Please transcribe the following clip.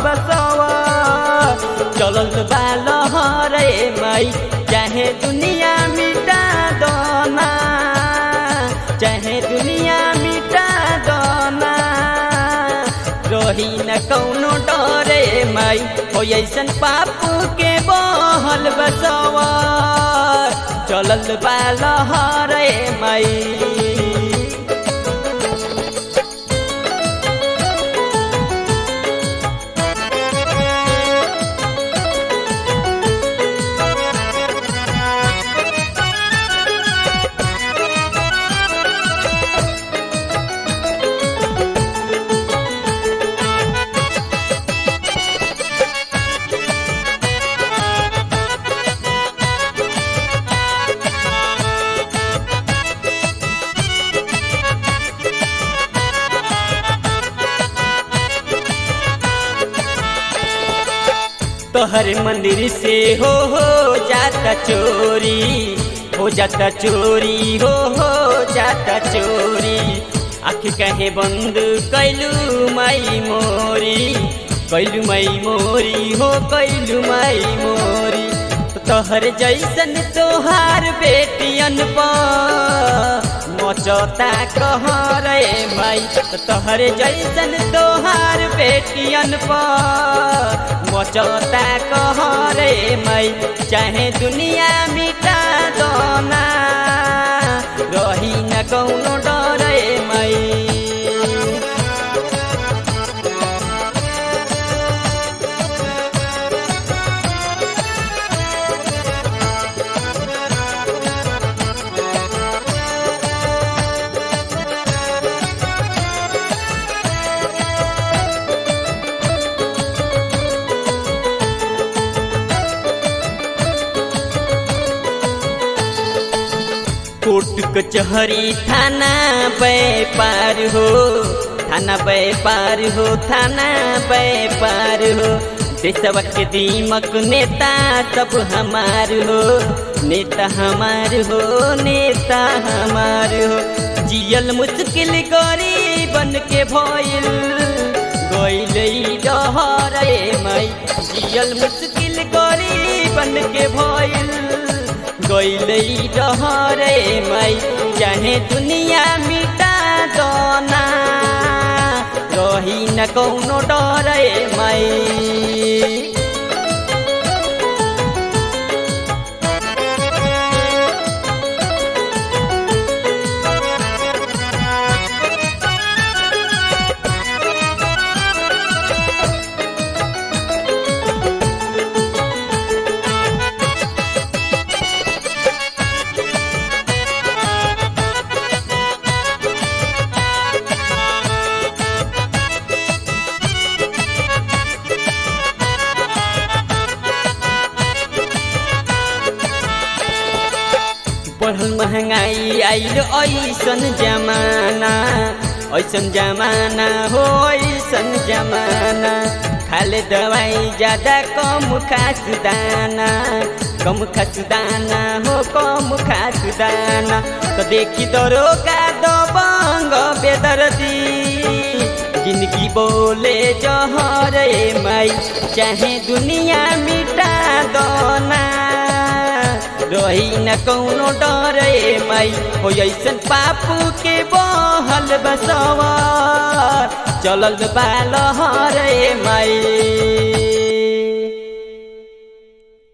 बसवा चलल बालहर माई चाहे दुनिया मिटा दोना चाहे दुनिया मिटा दोना रही न कौनो डरे माई हो ऐसन पापू के बहल बसवा चलल बालहर माई तोहर मंदिर से हो हो जाता चोरी हो जाता चोरी हो हो जाता चोरी आँख कहे बंद कैलू माई मोरी कैलू माई मोरी हो कैलू माई मोरी तोहर जैसन तोहार बेटियन पर मचता कह रे माई तोहर जैसन तोहार बेटियन पर मचता कह रे माई चाहे दुनिया मिटा दोना रही न कौनो डरे माई कोर्ट कचहरी थाना व्यापार हो थाना व्यापार हो थाना व्यापार हो देशवा के दीमक नेता सब हमार हो नेता हमार हो नेता हमार हो जियल मुश्किल गरीबन के भइल गइल डहरे माई जियल मुश्किल गरीबन के भइल गइलै डहरे माई चाहे दुनिया मिटा दोना रही न कौनो डरे माई बढ़ल महंगाई आइल ऐसन जमाना ऐसन जमाना हो ऐसन जमाना खाले दवाई ज्यादा कम खास दाना कम खास दाना हो कम खास दाना तो देखी दरो का दबंग बेदर्दी जिंदगी बोले जहरे माई चाहे दुनिया मिटा दोना रही न कौनो डरे माई हो ऐसन पापू के बहल बसवा चलल बाल हरे माई